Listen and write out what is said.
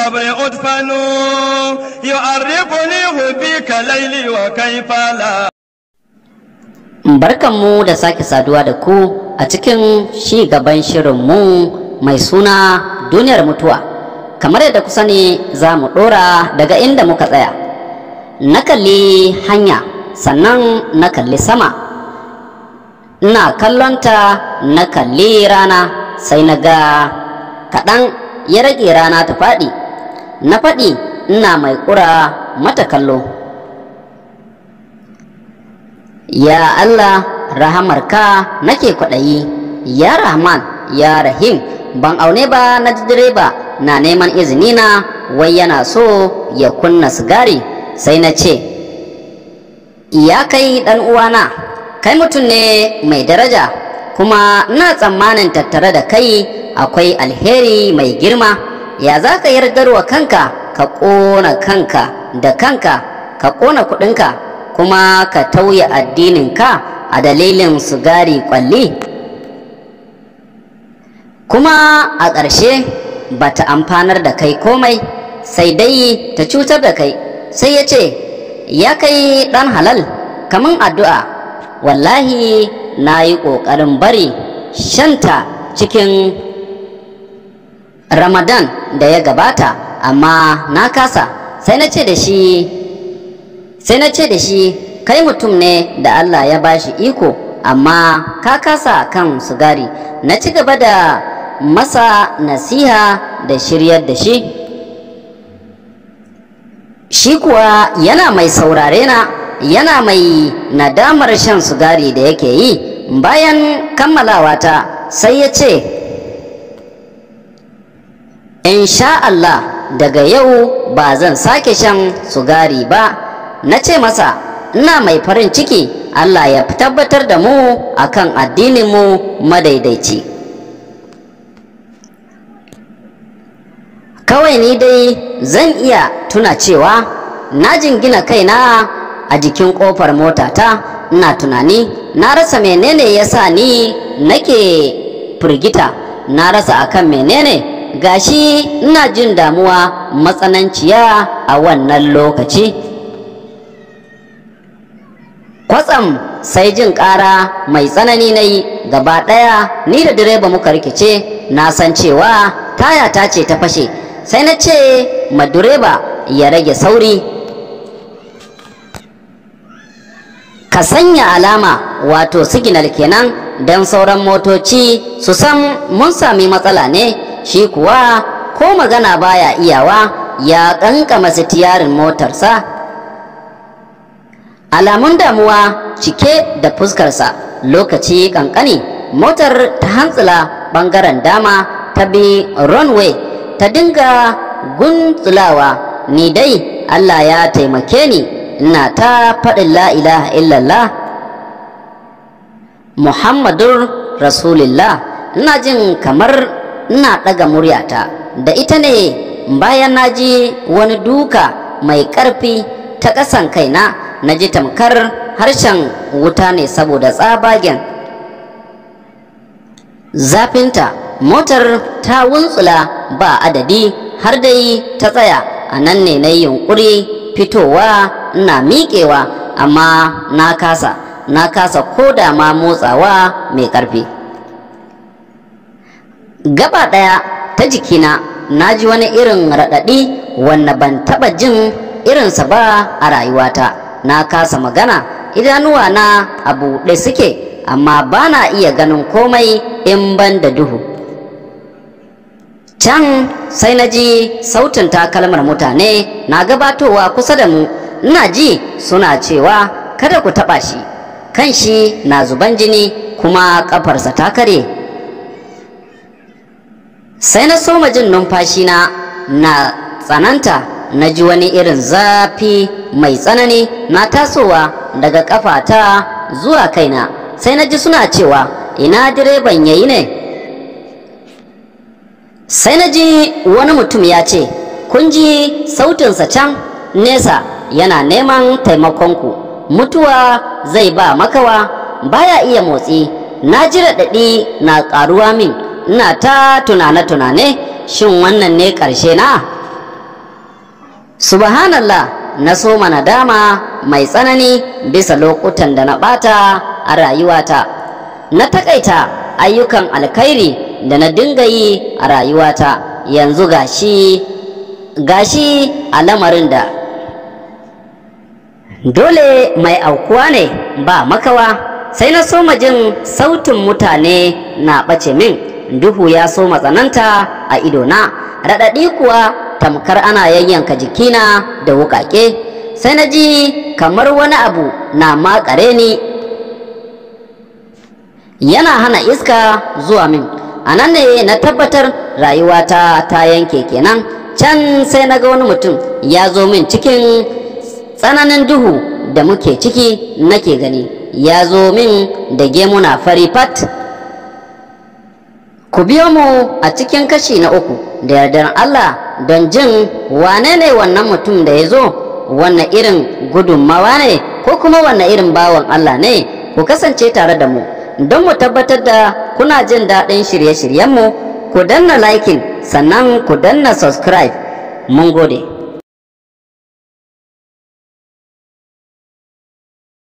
القبر أدفن يعرفني حبك ليلي وكيف لا Barkanmu da sake saduwa da ku a cikin shi gaban shirinmu mai suna duniyar mutuwa. Kamar yadda ku sani za mu ɗora daga inda muka tsaya. Na kalli hanya sannan na kalli sama. Ina kallonta na kalli rana sai na ga kaɗan ya rage rana ta faɗi. Na faɗi ina mai ƙura mata kallo. Ya Allah rahamarka nake kwaɗayi, ya Rahman, ya Rahim, ban aune ba na ji direba na neman izini na wai yana so ya kunna sigari sai na ce, Ya kai ɗan uwana, kai mutum ne mai daraja, kuma ina tsammanin tattare da kai akwai alheri mai girma, ya za ka yardarwa kanka ka ƙona kanka da kanka, ka ƙona kuɗinka. kuma ka tauye addininka a dalilin sigari kwalli kuma a ƙarshe ba ta amfanar da kai komai sai dai ta cutar da kai sai ya ce ya kai ɗan halal kamun addu'a wallahi na yi ƙoƙarin bari shanta cikin ramadan da ya gabata amma na kasa sai na ce da shi sai na ce da shi kai mutum ne da Allah ya bashi iko amma ka kasa kan sigari na ci gaba da masa nasiha da shiryar da shi shi kuwa yana mai saurare na yana mai nadamar shan sigari da yake yi bayan kammalawa ta sai ya ce in sha Allah daga yau ba zan sake shan sigari ba na ce masa ina mai farin ciki Allah ya tabbatar da mu akan addininmu madaidaici kawai ni dai zan iya tuna cewa na jingina kaina a jikin kofar motata ina tunani na rasa menene ya sa ni nake firgita na rasa akan menene gashi ina jin damuwa matsananciya a wannan lokaci kwatsam sai jin ƙara mai tsanani na yi gaba ɗaya ni da direba muka rikice na san cewa taya ta ce ta fashe sai na ce ma direba ya rage sauri ka sanya alama wato siginal kenan don sauran motoci su san mun sami matsala ne shi kuwa ko magana baya iyawa ya ƙanƙama sitiyarin motarsa alamun damuwa cike da fuskarsa lokaci kankani motar ta hantsila bangaren dama ta bi runway ta dinga guntsulawa ni dai allah ya taimake ni ina ta faɗin la ilaha illallah muhammadun rasulillah ina jin kamar ina ɗaga muryata da ita ne bayan na ji wani duka mai ƙarfi ta ƙasan kaina na ji tamkar harshen wuta ne saboda tsabagen zafinta motar ta wuntsula ba adadi har dai ta tsaya a nan ne na yunkuri fitowa na miƙewa amma na kasa na kasa ko da ma motsawa mai ƙarfi gaba ɗaya ta jikina na ji wani irin raɗaɗi wanda ban taɓa jin irinsa ba a rayuwata na kasa magana idanuwa na a buɗe suke amma ba na iya ganin komai in ban da duhu can sai na ji sautin takalmar mutane na gabatowa kusa da mu ina ji suna cewa kada ku taɓa shi kan shi na zuban jini kuma ƙafarsa ta kare sai na soma jin numfashina na tsananta na ji wani irin zafi mai tsanani na tasowa daga kafata zuwa kaina sai na ji suna cewa ina direban yayi ne sai na ji wani mutum ya ce kun ji sautinsa can nesa yana neman taimakonku mutuwa zai ba makawa baya iya motsi na ji raɗaɗi na ƙaruwa min ina ta tunane-tunane shin wannan ne ƙarshe na subhanallah na so nadama mai tsanani bisa lokutan da na ɓata a rayuwata na takaita ayyukan alkhairi da na dinga yi a rayuwata yanzu gashi gashi a lamarin da dole mai aukuwa ne ba makawa sai na soma jin sautin mutane na ɓace min duhu ya so matsananta a idona raɗaɗi kuwa tamkar ana yayyanka jikina da wuƙaƙe sai na ji kamar wani abu na makare ni yana hana iska zuwa min a nan ne na tabbatar rayuwata ta yanke kenan can sai na ga wani mutum ya zo min cikin tsananin duhu da muke ciki nake gani ya zo min da gemuna fari fat ku biyo mu a cikin kashi na uku da yardar Allah don jin wane ne wannan mutum da ya zo wannan irin gudunmawa ne ko kuma wannan irin bawan Allah ne ku kasance tare da mu don mu tabbatar da kuna jin daɗin shirye-shiryenmu ku danna liking sannan ku danna subscribe mun gode